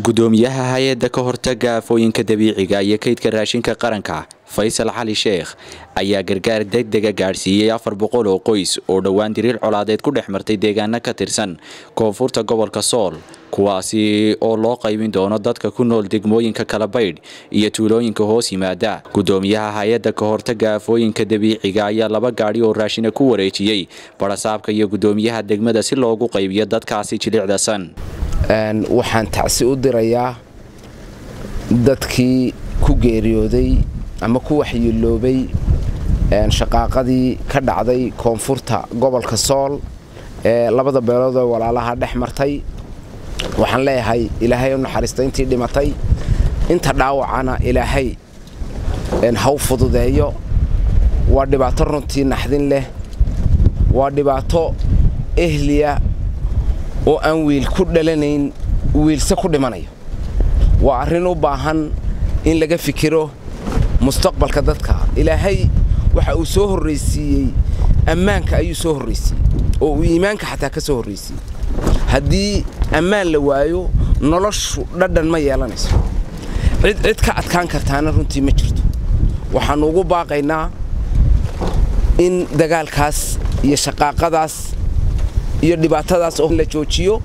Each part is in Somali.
gudoomiyaha hay-adda ka hortaga aafooyinka dabiiciga iyo kaydka raashinka qaranka faysal cali sheekh ayaa gargaar degdega gaadhsiiyey afar boqol oo qoys oo dhowaan diriir colaadeed ku dhex martay deegaano ka tirsan koonfurta gobolka sool kuwaasi oo loo qaybin doono dadka ku nool degmooyinka kalabaydh iyo tuulooyinka hoos yimaada gudoomiyaha hay-adda ka hortaga aafooyinka dabiiciga ayaa laba gaadhi oo raashina ku wareejiyey barasaabka iyo gudoomiyaha degmada si loogu qaybiyo dadkaasi jilicdasan waxaan tacsi u dirayaa dadkii ku geeriyooday ama ku waxyeeloobay shaqaaqadii ka dhacday koonfurta gobolka sool ee labada beelood oo walaalaha dhex martay waxaan leeyahay ilaahay u naxariista intii dhimatay inta dhaawacana ilaahay haw fududeeyo waa dhibaato runtii naxdin leh waa dhibaato ehliya oo aan wiil ku dhalanayn wiilse ku dhimanayo waa arrin u baahan in laga fikiro mustaqbalka dadka ilaahay waxa uu soo horraysiiyey ammaanka ayuu soo horraysiiyey oo uu iimaanka xataa ka soo horraysiiyey haddii ammaan la waayo noloshu dhadhan ma yeelanayso cid cid ka adkaan kartaana runtii ma jirto waxaannu ugu baaqaynaa in dagaalkaas iyo shaqaaqadaas iyo dhibaatadaas oo la joojiyo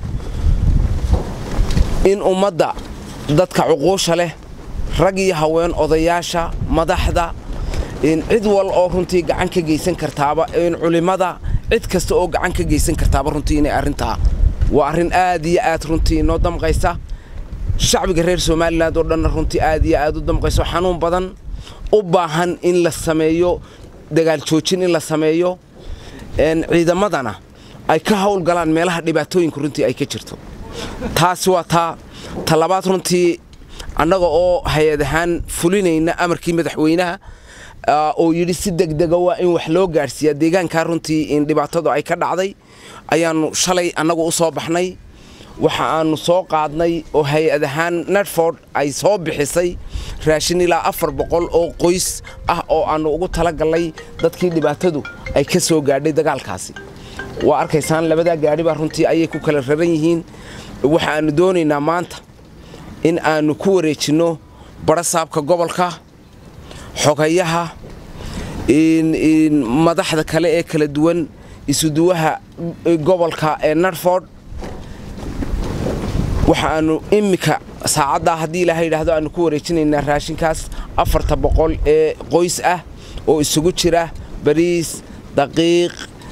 in ummadda dadka cuquusha leh rag iyo haween odayaasha madaxda cid wal oo runtii gacan ka geysan kartaaba culimmada cid kasta oo gacan ka geysan kartaaba runtii inay arrintaa waa arrin aad iyo aad runtii inoo damqaysa shacbiga reer somalilan oo dhanna runtii aad iyo aad u damqayso xanuun badan u baahan in la sameeyo dagaal joojin in la sameeyo ciidamadana ay ka hawlgalaan meelaha dhibaatooyinka runtii ay ka jirto taasi waa taa talabaad runtii annaga oo hay-ad ahaan fulinayna amarkii madaxweynaha oo yidhi si degdega waa in wax loo gaadhsiiyaa deegaankaa runtii in dhibaatadu ay ka dhacday ayaannu shalay annagu u soo baxnay waxa aannu soo qaadnay oo hay-ad ahaan netford ay soo bixisay raashin ilaa afar boqol oo qoys ah oo aannu ugu talagallay dadkii dhibaatadu ay ka soo gaadhay dagaalkaasi waa arkaysaan labadaa gaadhibaa runtii ayay ku kala raran yihiin waxa aannu doonaynaa maanta in aannu ku wareejinno barasaabka gobolka xogayaha madaxda kale ee kala duwan isuduwaha gobolka ee narford waxa aannu immika saacaddaa haddii ilaaha yidhaahdo aannu ku wareejinaynaa raashinkaas afarta boqol ee qoys ah oo isugu jira bariis daqiiq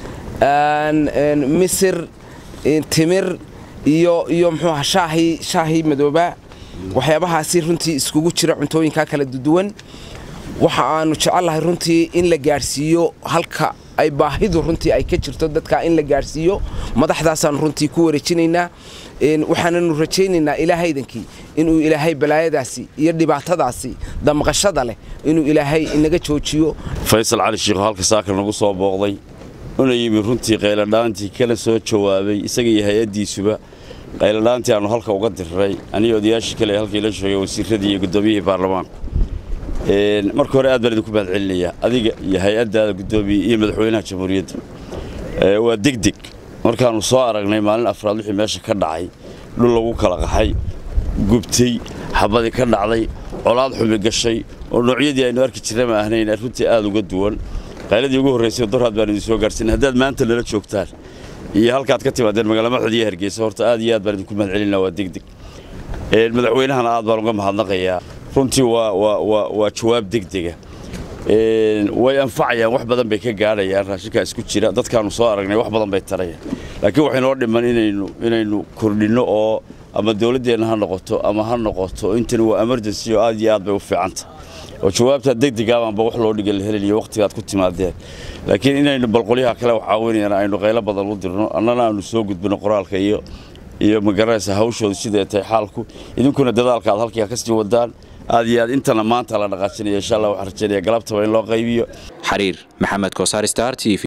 misir timir iyo iyo muxuuaha shaahii shaahii madooba waxyaabahaasi runtii iskugu jira cuntooyinkaa kala duwan waxa aannu jecellahay runtii in la gaadhsiiyo halka ay baahidu runtii ay ka jirto dadka in la gaadhsiiyo madaxdaasaannu runtii ku wareejinaynaa waxaananu rajaynaynaa ilaahaydankii inuu ilaahay balaayadaasi iyo dhibaatadaasi damqashada leh inuu ilaahay inaga joojiyo faysal cali shiikho halka saakar nagu soo booqday una yimi runtii qayladhaantii kana soo jawaabay isaga iyo hay-addiisuba qayladhaantii aannu halka uga dirray aniga odayaashii kale halkii la joogay wasiiradii iyo guddoomiyihii baarlamaanku marka hore aad baan idinku mahad celinayaa adiga iyo hay-addaada guddoomiye iyo madaxweynaha jamhuuriyadda waa degdeg markaannu soo aragnay maalin afraad wixii meesha ka dhacay dhul lagu kala qaxay gubtay xabadii ka dhacday colaad xumi gashay oo noocyadii aynu arki jirna ma ahnayn runtii aad uga duwan qayladii ugu horraysay dorhaad baan idin soo gaarsiinay haddaad maanta nala joogtaan iyo halkaad ka timaadeen magaala maxud iyo hargeysa horta aad iyo aad baan idinku mahad celinaa waa degdeg madaxweynahana aad baan uga mahadnaqayaa runtii waa jawaab degdega way anfacayaan wax badan bay ka gaadhayaan raashinkaa isku jira dadkaannu soo aragnay wax badan bay tarayaan laakiin waxaynoo dhiman inaynu kordhinno oo ama dowladdeenna ha noqoto ama ha noqoto intani waa emergency oo aad iyo aad bay u fiicanta oo jawaabtaa degdegaabaanba wax loo dhiga la helinayo wakhtigaad ku timaadeen laakiin inaynu balqolyaha kale wax caawinayaan aynu qaylo badan u dirno annana aanu soo gudbino qoraalka iyo iyo magaranaysa hawshooda siday tahay xaalku idinkuna dadaalka aad halkaa ka sii wadaan aad iyo aad intana maanta la dhaqaajinaya insha allah waxaan rajaynaya galabtaba in loo qaybiyo xariir maxamed koosaar star t v